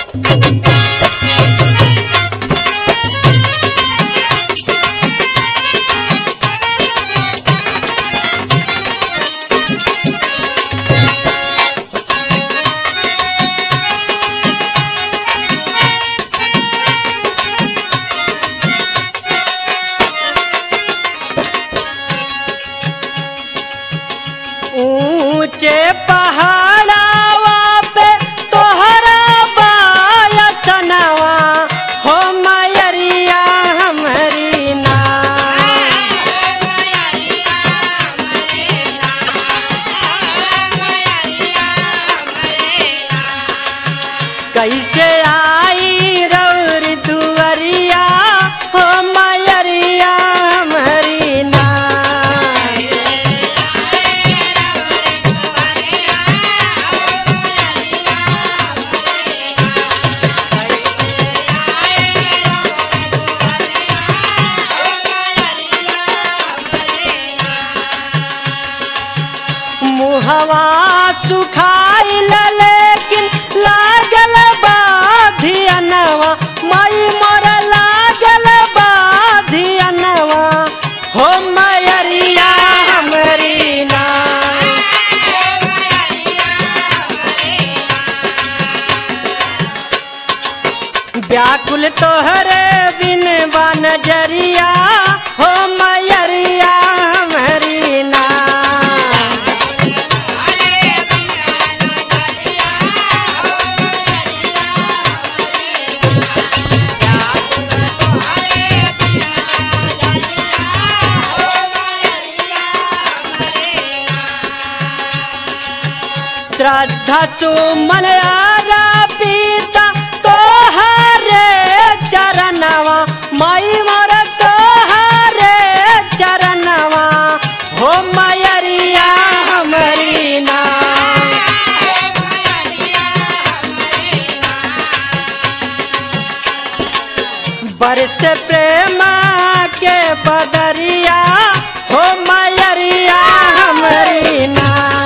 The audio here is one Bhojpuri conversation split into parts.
ऊंचे पहाड़ावा पे तोहरा बायसनवा हो मयरिया हमरी ना कैसे आई रौर दुअरिया हो मयरिया हमरी ना मुहवा सुखाइल लेकिन लागल बाधियनवा मई मोर लागल बाधियनवा हो मयरिया हमरी ना व्याकुल तोहरे बिन बनजरिया हो मयरिया हमरी ना श्रद्धा सुमन आरा पीता तोहरे चरणवा मई मोर तोहरे चरणवा हो मयरिया हमरी ना बरस प्रेम के बदरिया हो मयरिया हमरी ना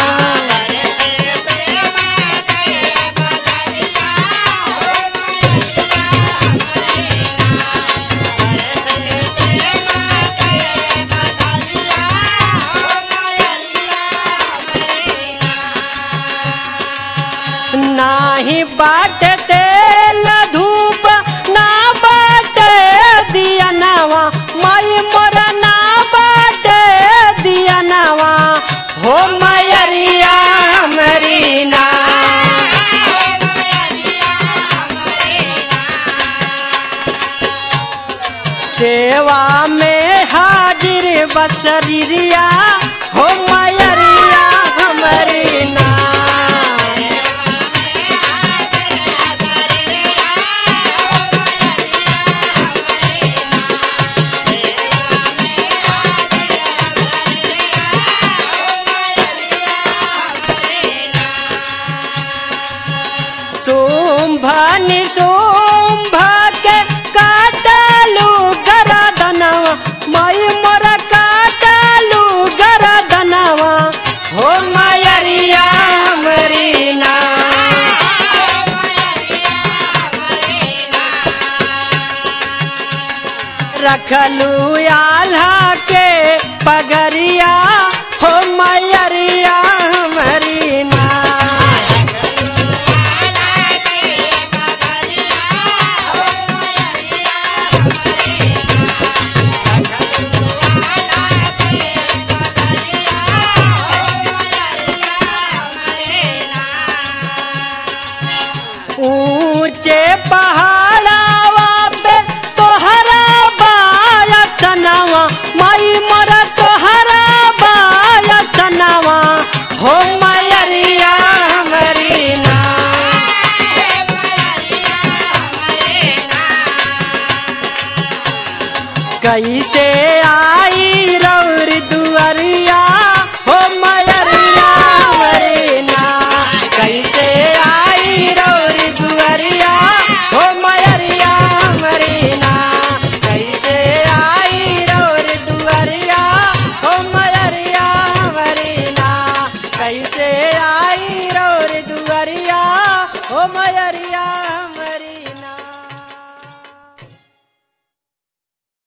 नाही बाट तेल धूप ना बाट दिया नवा मई मोर ना बाट दिया नवा हो मयरिया हमरी ना सेवा में हाजिर बसरिया हो मयरिया हमरी ना शुंभ निशुंभ के काटलू गरदनवा मई मोर काटलू गरदनवा हो मयरिया हमरी ना रखलू आल्हा के पगरिया हो मयरिया हमरी ना ऊंचे पहाड़ावा पे तोहरा बायसनवा मई मोर तोहरा बायसनवा हो मयरिया हमरी ना कैसे आ